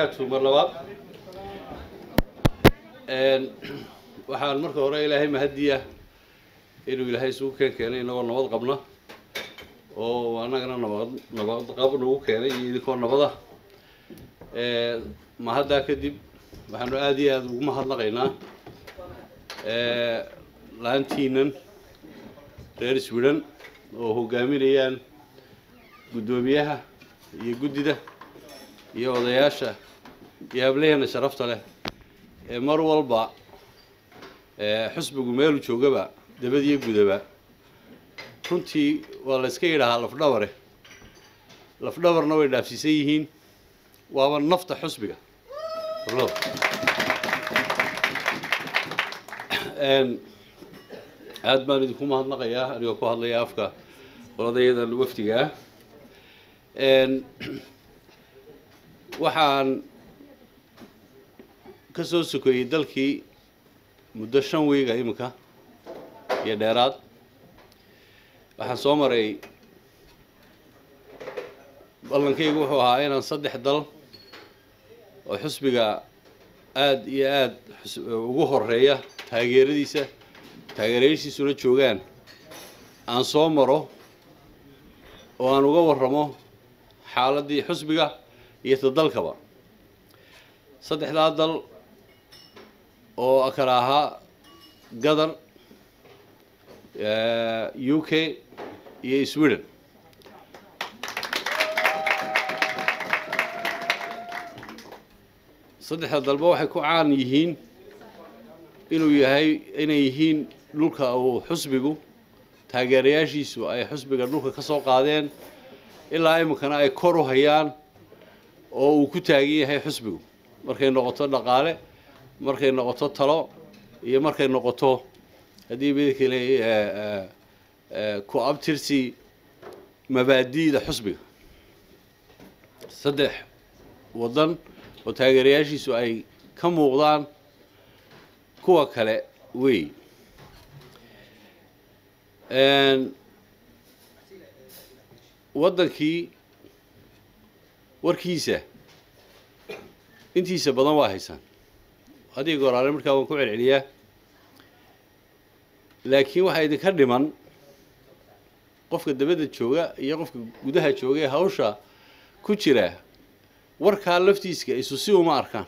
barakaatu mar labaad waxaan marka hore ilaahay mahadiya inuu ilaahay isugu keen keenay inagoo nabad qabna oo annagana nabad nabad qab nagu keenay iyo idinkoo nabada mahaddaa kadib waxaanu aada iyo aada ugu mahadnaqaynaa laantiinan reer swidhan oo hogaaminayaan guddoomiyaha iyo guddida iyo odayaasha iyo hablaheena sharafta leh ee mar walba xusbigu meelu joogaba dabadiyo gudaba runtii waa la iska yidhaahaa lafdhabare lafdhabarna way dhaafsiisan yihiin waaba nafta xusbiga aada baan idinku mahadnaqayaa anigoo ku hadlaya afka odayadan wafdiga ah waxaan ka soo sokeeyey dalkii muddo shan wiiga iminka iyo dheeraad waxaan soo maray ballankaygu wuxuu ahaa inaan saddex dal oo xusbiga aada iyo aada ugu horeeya taageeradiisa taageerayaashiisuna joogaan aan soo maro oo aan uga warramo xaaladdii xusbiga iyo ta dalkaba saddexdaa dal oo kala ahaa gadar u k iyo sweden saddexda dalba waxay ku caan yihiin inuu yahay inay yihiin dhulka uu xusbigu taageerayaashiisu ay xusbiga dhulka ka soo qaadeen ilaa iminkana ay kor u hayaan oo uu ku taagan yahay xusbigu markay noqoto dhaqaale markay noqoto talo iyo markay noqoto haddii midakale ku abtirsi mabaadi'da xusbiga saddex waddan oo taageerayaashiisu ay ka muuqdaan kuwa kale wey waddankii warkiisa intiisa badan waa haysaan haddii goraale markaa waan ku celceliyaa laakiin waxaa idinka dhiman qofka dabadda jooga iyo qofka gudaha jooga ee hawsha ku jira warkaa laftiiska isu si uma arkaan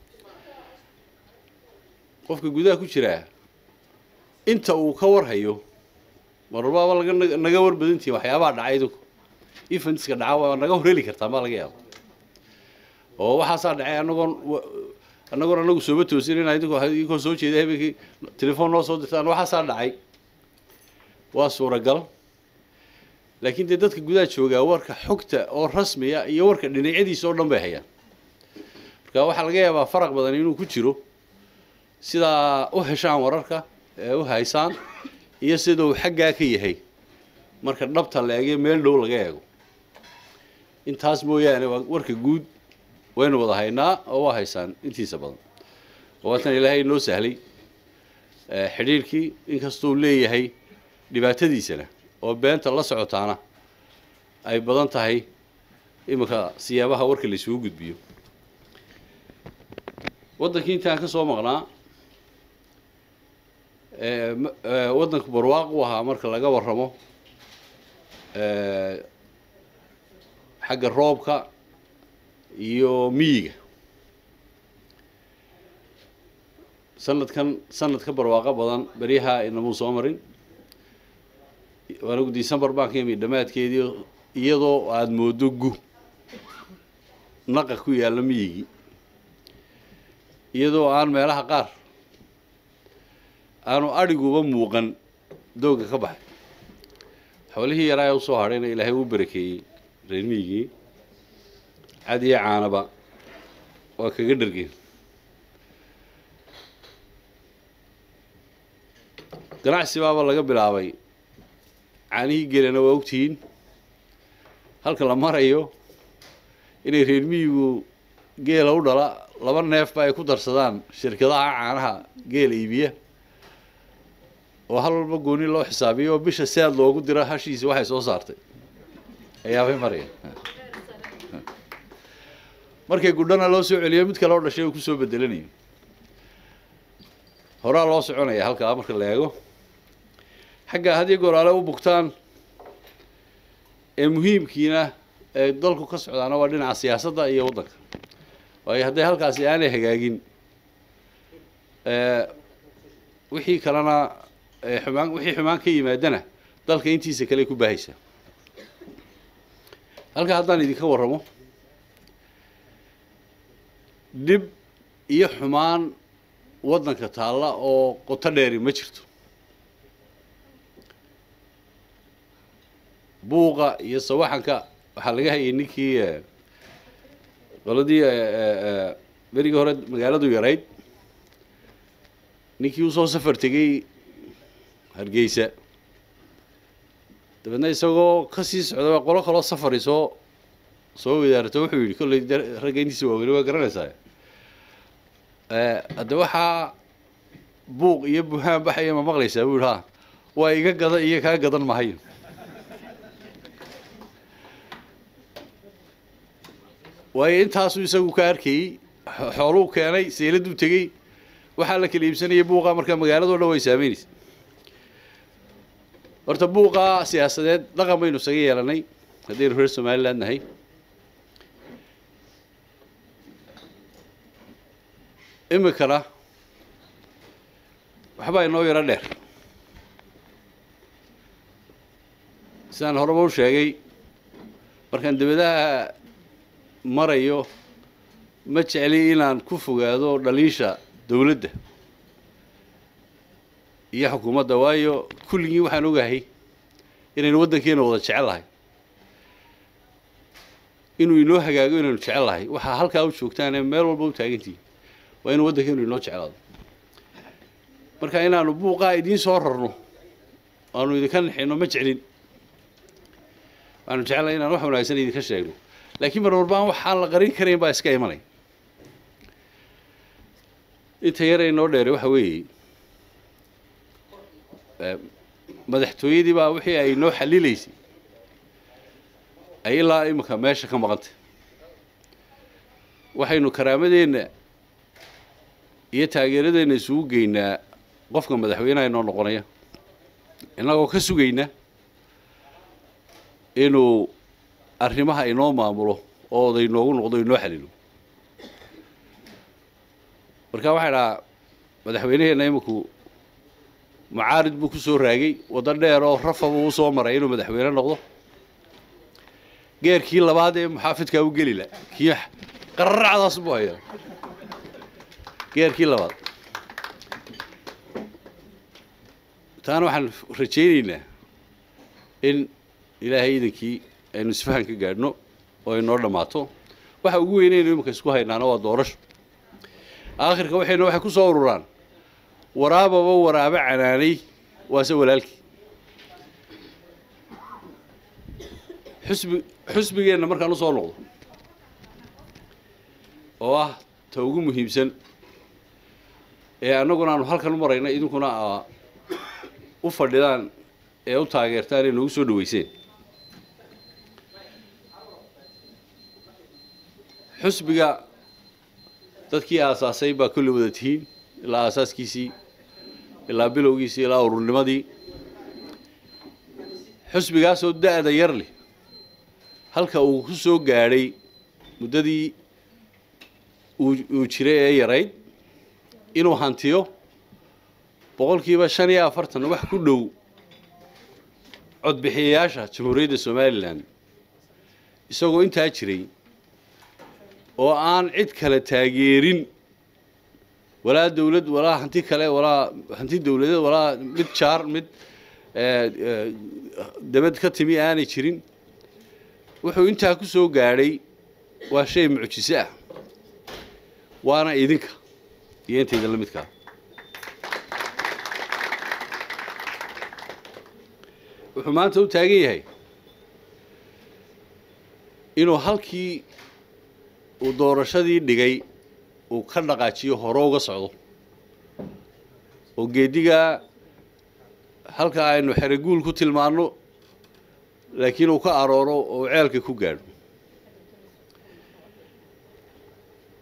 qofka gudaha ku jiraa inta uu ka warhayo marbaaba laga naga war badantihin waxyaabaha dhacay idinku efantiska dhaca waa naga horheli kartaan baa laga yaaba oo waxaasaa dhacay anagoon annagoon anagu sooba toosin inaa idinku idinkoo soo jeeda habeenkii telefoon noo soo dirtaan waxaasaa dhacay waa suuragal laakiin dee dadka gudaha joogaa warka xogta oo rasmiya iyo warka dhinacyadiisa oo dhan bay hayaan marka waxaa laga yaabaa faraq badan inuu ku jiro sidaa u heshaan wararka ee u haysaan iyo sida uu xaggaa ka yahay marka dhabta la eegay meel dhow laga eego intaas mooyaane waa warka guud waynu wada haynaa oo waa haysaan intiisa badan waatan ilaahay noo sahlay xidhiirkii inkastuu leeyahay dhibaatadiisana oo beenta la socotaana ay badan tahay iminka siyaabaha warka la isugu gudbiyo waddankii intaan ka soo maqnaa waddanku barwaaq u ahaa marka laga warramo xagga roobka iyo miyiga sanadkan sanad ka barwaaqo badan beryaha inamuu soo marin anigu december baan ka yimid dhammaadkeedii iyadoo aada moodo gu naqa ku yaalla miyigii iyadoo aan meelaha qaar aanu adhiguba muuqan doogga ka baxay xoolihii yaraa ee usoo hadhayna ilaahay uu barakeeyey reer miyigii cad iyo caanaba waa kaga dhargeen ganacsi baaba laga bilaabay caanihii gelana waa ogtihiin halka la marayo inay reer miyigu geela u dhala laba neefba ay ku darsadaan shirkadaha caanaha geela iibiya oo hal walba gooni loo xisaabiyo oo bisha sead loogu diro hashiisi waxay soo saartay ayaabay maraya markay gudhana loo soo celiyo mid kale oo dhashay uu kusoo bedelanayo horaa loo soconaya halkaa marka la eego xagga had iyo goor ale u bugtaan ee muhiimkiina ee dalku ka socdaana waa dhinaca siyaasadda iyo waddanka waayo hadday halkaasi aanay hagaagin wixii kalena xumaan wixii xumaan ka yimaadana dalka intiisa kale ku baahaysa halka haddaan idinka warramo dhib iyo xumaan waddanka taalla oo qoto dheeri ma jirto buuqa iyo sawaxanka waxaa laga hayay ninkii qoladii berigii hore magaaladu yarayd ninkii usoo safar tegey hargeysa dabeedna isagoo kasii socda qolo kaloo safari soo soo wadaarto wuxuu yidhi kolley ragga intiisa waaweyne waa garanaysaa hadde waxaa buuq iyo buhaan baxaya ma maqlaysaa buu yihi ha waa iga gada iyo kaa gadan mahayo waayo intaasuu isagu ka arkayey xooluu keenay seeladuu tegey waxaa la kala iibsanayay buuqa marka magaaladoo dhan way saameynaysa horta buuqa siyaasadeed dhaqan baynu isaga yeelanay haddaynu reer somaliland nahay imikana waxbaa inoo yaro dheer sidaan horeba u sheegay markaan debadaha marayo ma jecli inaan ku fogaado dhaliisha dawladda iyo xukuumadda waayo kulligii waxaan ogahay inaynu waddankeena wada jecel lahay inuu inoo hagaago inaynu jecel lahay waxaa halkaa u joogtaane meel walba u taagantihi waa inuu waddankeenu inoo jeclaado marka inaanu buuqaa idiin soo rarno aanu idinka nixino ma jeclin waxaanu jecelnahay inaan wax wanaagsan idinka sheegno laakiin mar warbaan waxaan la qarin karayn baa iska imanay inta yar ee noo dheere waxa weeye madaxtooyadii baa wixii ay noo xalilaysay ay ilaa imika meesha ka maqantay waxaynu karaamadeenna iyo taageeradeenna isugu geynaa qofka madaxweynaha inoo noqonaya innagoo ka sugayna inuu arrimaha inoo maamulo oo oday noogu noqdo inoo xalilo marka waxay dhahaa madaxweyneheenna iminku mucaarid buu ku soo raagay waddo dheer oo rafa buu usoo maray inuu madaxweyne noqdo geerkii labaad ee muxaafidkaa u geli la kii qararacdaas buu hayaa geerkii labaad taana waxaan rajaynaynaa in ilaahay iidankii aynu isfahan ka gaadhno oo ay noo dhammaato waxa ugu weynaynu iminka isku haynaana waa doorasho aakhirka waxayna waxay ku soo ururaan waraababa waraabe canaanay waase walaalkii xusbi xusbigeenna markaan usoo noqdo oo ah ta ugu muhiimsan ee annaguna aanu halkan u marayna idinkuna aa u fadhidaan ee u taageertaan ee noogu soo dhaweyseen xusbiga dadkii aasaasay baa kulli wada tihiin ilaa aasaaskiisii ilaa bilowgiisii ilaa ururnimadii xusbigaasoo da-da yar leh halka uu ku soo gaadhay muddadii uu jiray ee yarayd inuu hantiyo boqolkiiba shan iyo afartan wax ku dhow codbixiyayaasha jamhuuriyadda somalilan isagoo intaa jiray oo aan cid kale taageerin walaa dawlad walaa hanti kale walaa hanti dawladeed walaa mid jaar mid dabad ka timi aanay jirin wuxuu intaa ku soo gaadhay waa shay mucjise ah waana idinka iyo intayda la midkaa wuxuu maanta u taagan yahay inuu halkii uu doorashadii dhigay uu ka dhaqaajiyo hore uga socdo oo geedigaa halka aynu xereguul ku tilmaanno laakiin uu ka arooro oo ceelka ku gaadho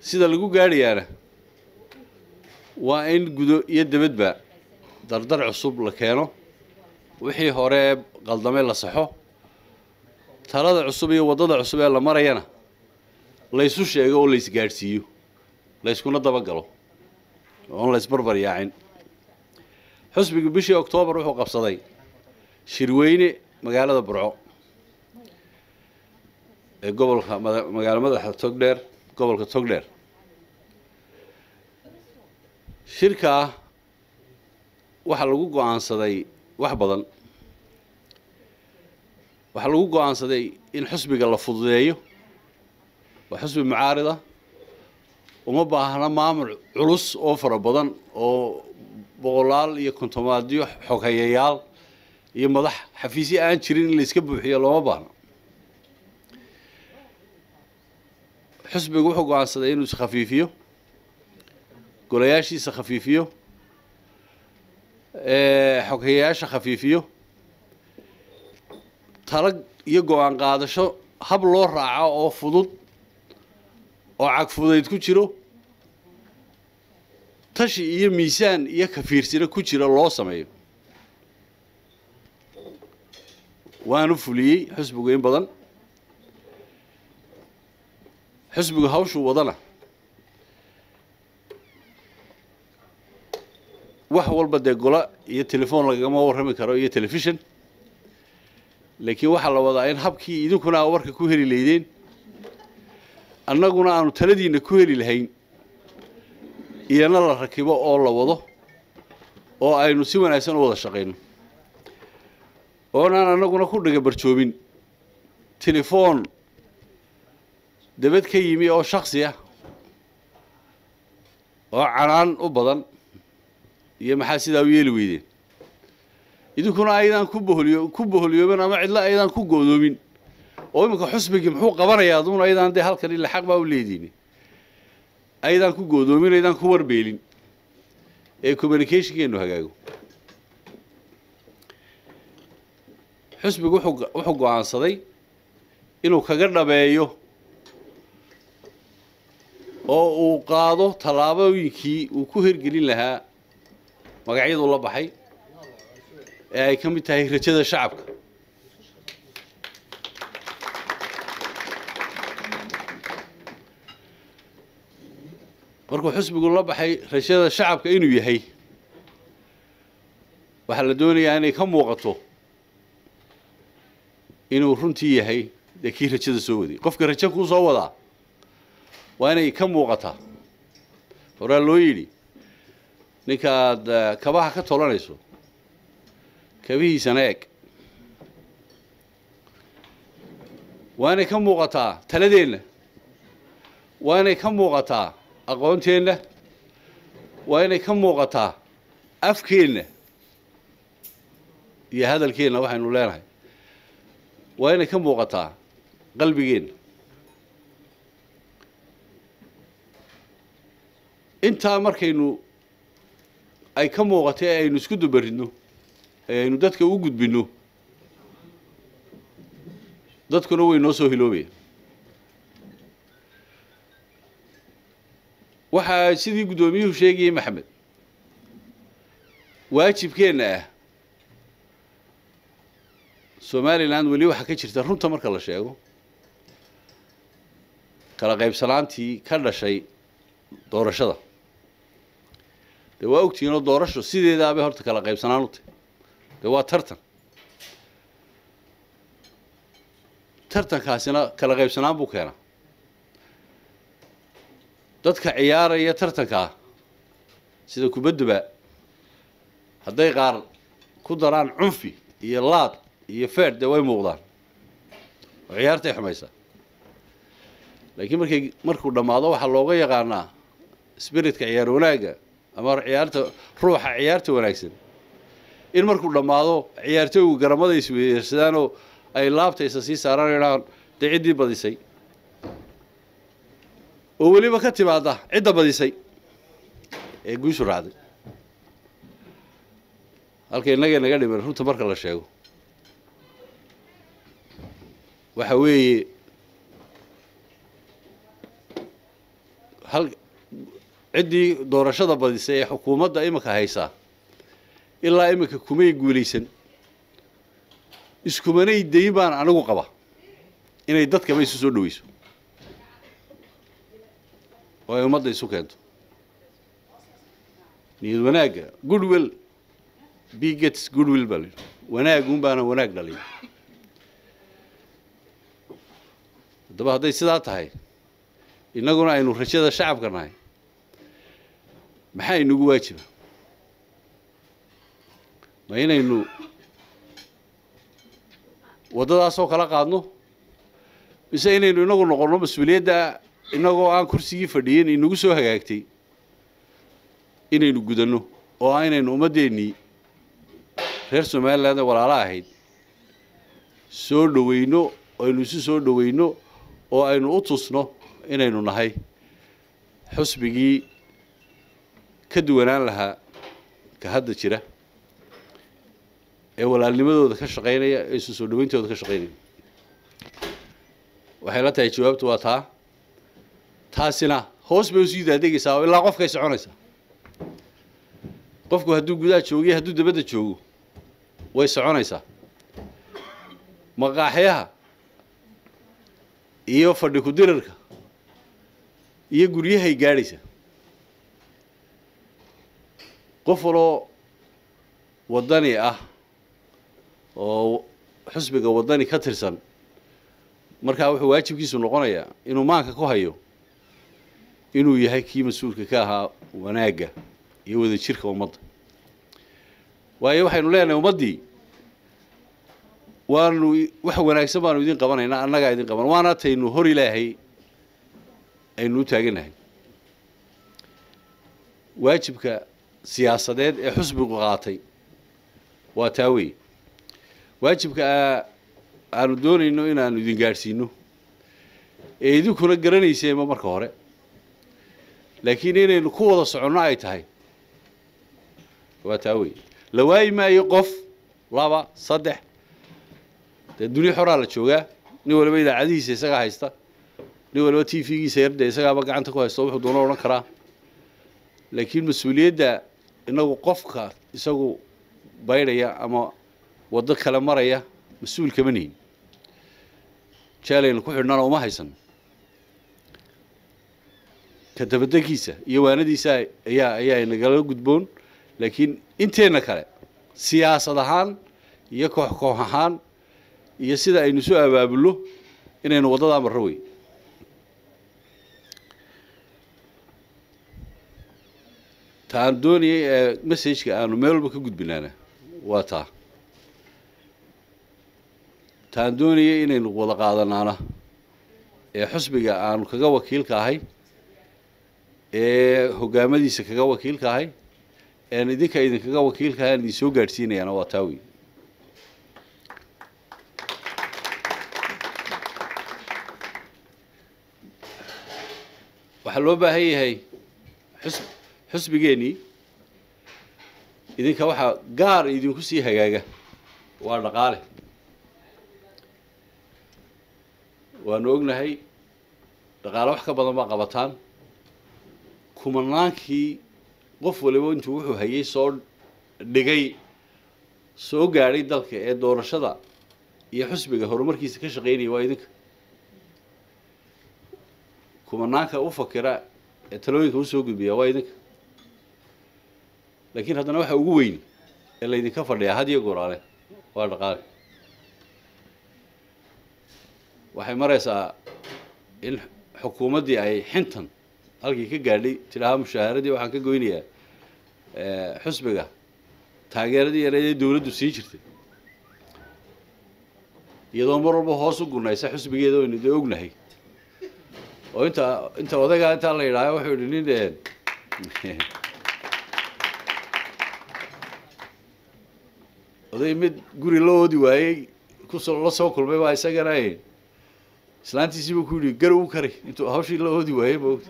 sida lagu gaadhayaana waa in gudo iyo debadba dardar cusub la keeno wixii hore qaldamay la saxo talada cusub iyo waddada cusub ee la marayana laysu sheego oo laysgaadhsiiyo layskuna dabagalo oon laysbarbar yaacin xusbiga bishii oktoobar wuxuu qabsaday shirweyne magaalada burco ee gobolka magaalo madaxa togdheer gobolka togdheer shirkaa waxaa lagu go-aansaday wax badan waxaa lagu go-aansaday in xusbiga la fududeeyo waa xusbi mucaarida uma baahna maamul culus oo fara badan oo boqolaal iyo kontomaadyo xoghayayaal iyo madax xafiisyo aan jirin in layska buuxiyo looma baahno xusbigu wuxuu go-aansaday inuu iskhafiifiyo golayaashiisa khafiifiyo xoghayayaasha khafiifiyo talag iyo go-aan qaadasho hab loo raaco oo fudud oo cagfudayd ku jiro tashi iyo miisaan iyo kafiirsino ku jira loo sameeyo waanu fuliyey xusbigu in badan xusbigu hawshuu wadana wax walba dee gola iyo telefoon lagama warrami karo iyo telefishon laakiin waxaa la wadaa in habkii idinkuna aa warka ku heli laydeen annaguna aanu taladiinna ku heli lahayn iyana la rakibo oo la wado oo aynu si wanaagsan u wada shaqayno oonaan annaguna ku dhaga barjoobin telefoon dabad ka yimi oo shaksi ah oo canaan u badan iyo maxaa sidaa u yeeli weydeen idinkuna aydaan ku boholiyo ku boholiyoomin ama cidlo aydaan ku go'doomin oo iminka xusbigii muxuu qabanayaa aduuna aydaan dee halkan ila xaq baa u leediini aydaan ku go'doomin aydaan ku warbeelin ee communicationkeenu hagaago xusbigu wuxuu wuxuu go-aansaday inuu kaga dhabeeyo oo uu qaado tallaabooyinkii uu ku hirgelin lahaa magacyadu la baxay ee ay ka mid tahay rajada shacabka markuu xusbigu la baxay rajada shacabka inuu yahay waxaa la doonayaa inay ka muuqato inuu runtii yahay dee kii rajada soo waday qofka rajo kuu soo wadaa waa inay ka muuqataa horaa loo yidhi ninkaad kabaha ka tolanayso kabihiisana eeg waa inay ka muuqataa taladeenna waa inay ka muuqataa aqoonteenna waa inay ka muuqataa afkeenna iyo hadalkeenna waxaynu leenahay waa inay ka muuqataa qalbigeenna intaa markaynu ay ka muuqato ee aynu isku dubaridno ee aynu dadka u gudbinno dadkuna way noo soo hiloobaya waxaa sidii guddoomiyuhu sheegayay maxamed waajibkeenna ah somalilan weli waxaa ka jirta runta marka la sheego kala qaybsanaantii ka dhashay doorashada dee waa ogtihiinoo doorasho sideedaabay horta kala qaybsanaan u tahy dee waa tartan tartankaasina kala qaybsanaan buu keenaa dadka ciyaaraya tartankaa sida kubadduba hadday qaar ku daraan cunfi iyo laad iyo feer dee way muuqdaan oo ciyaartay xumaysaa laakiin markay markuu dhammaado waxaa looga yaqaanaa spiritka ciyaar wanaagga ama ciyaarta ruuxa ciyaarta wanaagsan in markuu dhammaado ciyaartooygu garamada isweersadaanoo ay laabtaysa sii saaraan idhaan dee ciddii badisay oo weliba ka timaada cidda badisay ee guushu raacday halka innagay naga dhiman runta marka la sheego waxa weeye hal ciddii doorashada badisay ee xukuumadda iminka haysaa ilaa iminka kumay guulaysan iskumanay dayin baan anigu qaba inay dadkaba isu soo dhaweyso oo ay ummadda isu keento niyad wanaagga goodwill bigets goodwill baa la yidhi wanaagun baana wanaag dhalin haddaba hadday sidaa tahay innaguna aynu rajada shacabka nahay maxaa inagu waajiba ma inaynu waddadaasoo kala qaadno mise inaynu inagu noqonno mas-uuliyadda inagoo aan kursigii fadhiyin inagu soo hagaagtay inaynu gudanno oo ah inaynu ummaddeennii reer somaliland ee walaalo ahayd soo dhaweyno aynu isu soo dhaweyno oo aynu u tusno inaynu nahay xusbigii ka duwanaan lahaa ka hadda jira ee walaalnimadooda ka shaqaynaya ee isu soo dhaweyntooda ka shaqaynaya waxay la tahay jawaabtu waa taa taasina hoos bay usii daadegaysaa oo ilaa qofkay soconaysaa qofku hadduu gudaha joogiyo hadduu dabadda joogo way soconaysaa maqaaxyaha iyo fadhi ku-dirarka iyo guryahay gaadhaysa qof waloo waddani ah oo xusbiga waddani ka tirsan markaa wuxuu waajibkiisu noqonayaa inuu maanka ku hayo inuu yahay kii mas-uulka ka ahaa wanaagga iyo wadajirka ummadda waayo waxaynu leenahay ummaddii waanu wax wanaagsan baanu idin qabanaynaa annagaa idin qaban waana taynu hor ilaahay aynu u taaganahay waajibka siyaasadeed ee xusbigu qaatay waa taa wey waajibka aanu doonayno inaanu idin gaadhsiino ee idinkuna garanayseenba marka hore laakiin inaynu ku wada soconno ay tahay waa taa wey la waayi maayo qof laba saddex dee duniya xoraa la joogaa nin waliba idaacadihiisa isagaa haysta nin waliba t v-giisa yardee isagaaba gacanta ku haysta wuxuu doona odhan karaa laakiin mas-uuliyadda inagu qofka isagu baydhaya ama waddo kale maraya mas-uul kama nihin jaalaynu ku xidhnana uma haysan ka dabadegiisa iyo waanadiisa ayaa ayaa inagala gudboon laakiin inteenna kale siyaasad ahaan iyo koox koox ahaan iyo sida aynu soo abaabulno inaynu waddadaa marro wey ta aan doonayay ee messageka aanu meel walba ka gudbinaana waa taa ta aan doonayay inaynu wada qaadanaana ee xusbiga aanu kaga wakiilka ahay ee hogaamadiisa kaga wakiilka ahay ean idinka idinkaga wakiilka ahay aan idin soo gaadhsiinayaana waa taa wey waxaa loo baahan yahay xus xusbigeennii idinka waxaa gaar idinku sii hagaaga waa dhaqaale waanu ognahay dhaqaale wax ka badan baa qabataan kumanaankii qof waliba intuu wuxuu hayay soo dhigay soo gaadhay dalka ee doorashada iyo xusbiga horumarkiisa ka shaqaynaya waa idinka kumanaanka u fakira ee talooyinka usoo gudbiya waa idinka laakiin haddana waxa ugu weyn ee laydinka fadhiyaa had iyo goraale waa dhaqaale waxay maraysaa in xukuumaddii ay xintan halkii ka gaadhay tidhaaha mushaaharadii waxaan ka goynayaa xusbiga taageeradii yareed ee dawladdu sii jirtay iyadoo mar walba hoos u gunaysa xusbigeeda aynu dee ognahay oo inta inta odagaa intaa la yidhaaha wuxuu yidhi nin oday mid guri la oodi waayey kusoo la soo kulmay baa isagana islaantiisii buu ku yidhi garow u kari intuu hawshii la oodi waayey maogta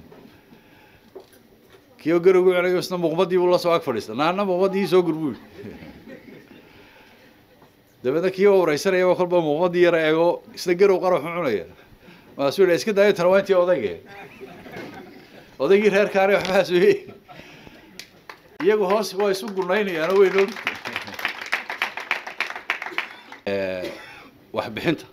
kii oo garowgu celayo isna muuqmadii buu la soo ag fadhiista naana muuqmadii soo gur buu yidhi dabeedna kii oo wareysanayaba kolba muuqmadii yara eego isna garow qaraxu cunaya maasuu yidhi iska daayo tana waa intii odayga odaygii reerkaani waxbaas wey iyagu hoos waa isu gunaynayaan way noo waxbixinta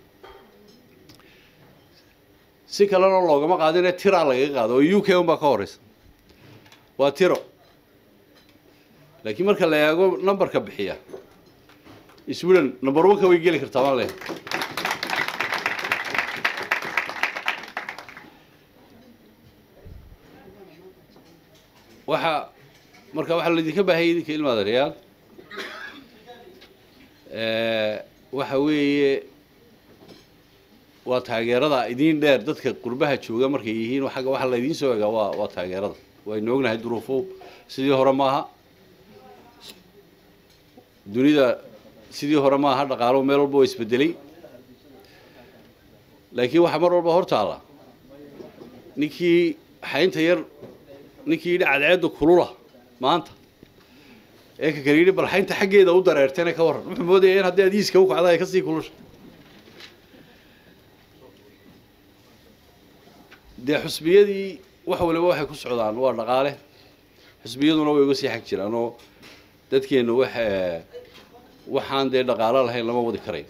si kalena loogama qaadine tiraa lagaga qaado oo u k un baa ka horeysa waa tiro laakiin marka la eego numberka bixiya sweden number one ka way geli kartaa maan leeyahay waxa marka waxaa laydinka baahaya idinka ilmaada reyaal waxa weeye waa taageerada idin dheer dadka qurbaha jooga markay yihiin agga waxaa laydiin soo egaa waa waa taageerada waynu ognahay duruufo sidii hore maaha dunida sidii hore maaha dhaqaalo meel walba waa isbedelay laakiin waxaa mar walba hor taalla ninkii xaynta yar ninkii yidhi cadceedda kulula maanta ee ka kale yidhi bal xaynta xaggeeda u dareertayna ka warran wuxuu moodaya in haddii adiiska u kacda ay kasii kulusha dee xusbiyadii wax waliba waxay ku socdaan waa dhaqaale xusbiyaduna way uga sii xag jiraan oo dadkeenna wax waxaan dee dhaqaalo lahayn lama wadi karayo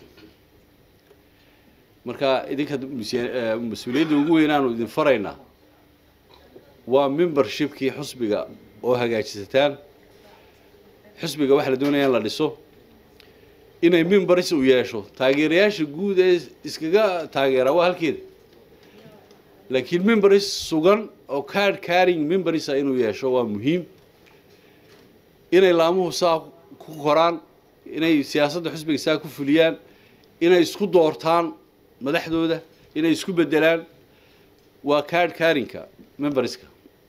marka idinka mas-uuliyadda ugu weynaanu idin faraynaa waa membershipkii xusbiga oo hagaajisataan xusbiga waxaa la doonaya in la dhiso inay memberis u yeesho taageerayaasha guud ee iskaga taageera waa halkeeda laakiin memberis sugan oo card carrying memberisa inuu yeesho waa muhiim inay laamuhu saa ku koraan inay siyaasadda xusbiga saa ku fuliyaan inay isku doortaan madaxdooda inay isku bedelaan waa card carringka memberska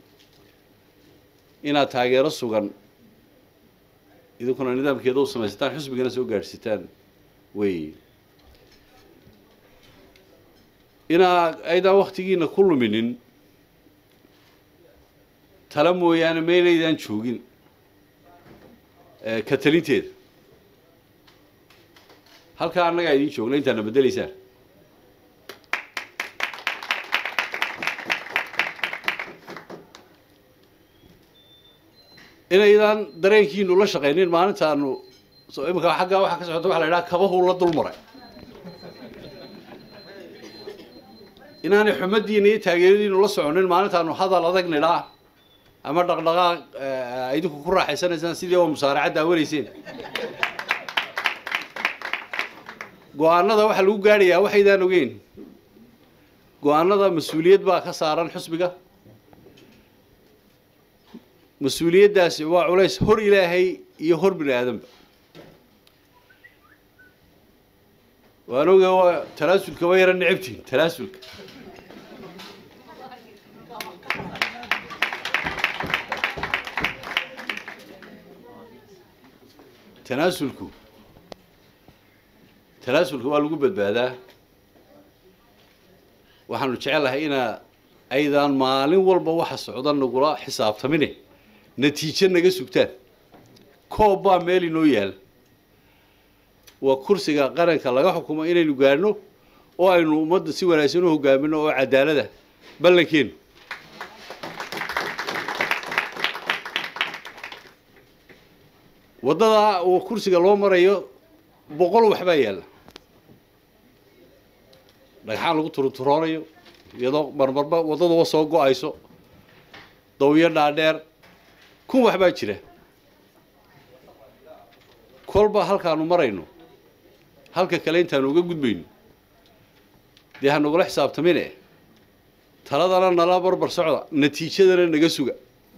inaad taageero sugan idinkuna nidaamkeeda u samaysataan xusbigana soo gaadhsitaan wey inaa aydaan waktigiina ku luminin tala mooyaane maynaydaan joogin ka talinteeda halkaa annagaa idiin joogna intaadna bedelaysaan inaydaan dareenkiinu la shaqaynin maalintaanu imika aggaa waxaa ka socota waxa la idhaha kabahuu la dul maray inaanay xumadiina iyo taageeradiinu la soconin maalintaanu hadal adag nidhaa ama dhaqdhaqaaq idinku ku raaxaysanaysaan sidii oo musaaracad daawanayseen go-aanada waxaa lagu gaadhayaa waxaydaan ogeyn go-aanada mas-uuliyad baa ka saaran xusbiga mas-uuliyaddaasi waa culays hor ilaahay iyo hor bini aadanba waan oga waa talaasulka waa yara necabtihin talaasulka tanaasulku tanaasulka waa lagu badbaadaa waxaanu jecelahay inaa aydaan maalin walba waxa socda nagula xisaabtamine natiijo naga sugtaan koob baa meel inoo yaala waa kursiga qaranka laga xukumo inaynu gaadhno oo aynu ummadda si wanaagsan u hogaamino oo cadaalada ballankeenu waddadaa uu kursiga loo marayo boqol waxbaa yaalla dhagxaan lagu turuturoonayo iyadoo marmarba waddaduba soo go-ayso dawiyo dhaadheer kun waxbaa jira kolba halkaanu marayno halka kale intaanu uga gudbayno dee hanagula xisaabtamine taladana nala barbar socda natiijadana naga suga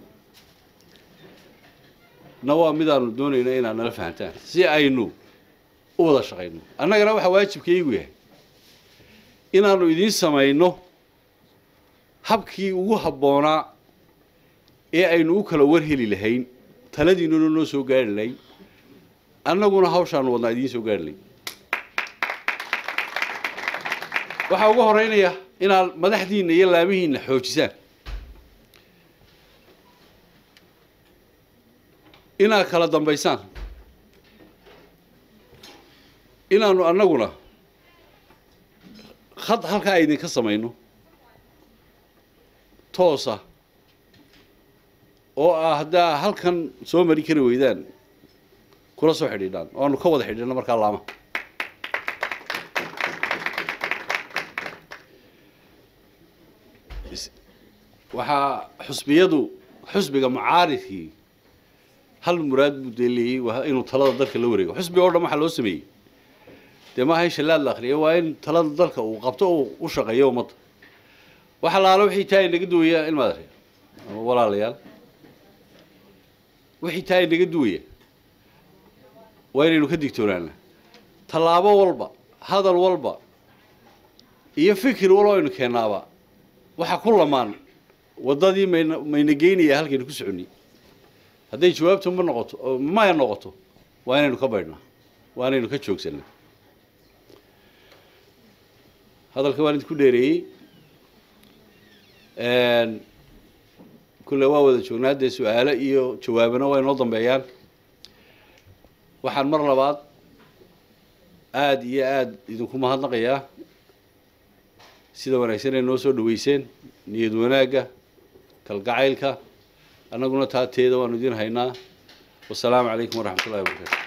na waa midaanu doonayno inaad nala fahantaan si aynu u wada shaqayno annagana waxaa waajibkaygu yahay inaanu idiin samayno habkii ugu habboonaa ee aynu u kala warheli lahayn taladiinuna noo soo gaari lahayn annaguna hawshaanu wadnaa idiin soo gaari lahayn waxaa uga horeynaya inaad madaxdiinna iyo laamihiinna xoojisaan inaad kala dambaysaan inaanu annaguna khad halkaa idinka samayno toosa oo ah haddaa halkan soo mari kari weydaan kula soo xidhiidhaan oo aanu ka wada xidhiidhno markaa laama waxaa xusbiyadu xusbiga mucaaridkii hal muraad buu dee leeyey waa inuu talada dalka la wareego xusbiga oo dhan waxaa loo sameeyey dee maaha in shallaad la akriya waa in talada dalka uu qabto oo u shaqeeyo ummadda waxa laala wixii taa inaga duwaya ilmaad arya ama walaalayaal wixii taa inaga duwaya waa inaynu ka digtoonaana tallaabo walba hadal walba iyo fikir walba aynu keenaaba waxa ku lamaan waddadii mayna mayna geynaya halkaynu ku soconnay hadday jawaabtu ma noqoto oo maya noqoto waa inaynu ka baydhnaa waa inaynu ka joogsanaa hadalka waan idinku dheereeyey kulle waa wada joognaa haddee su-aalo iyo jawaabana waa inoo dambeeyaan waxaan mar labaad aada iyo aada idinku mahadnaqayaa sida wanaagsan ay noo soo dhaweyseen niyad wanaagga kalgacaylka annaguna taa teeda waanu idin haynaa wasalaamu calaykum waraxmat ullahi wabarakatu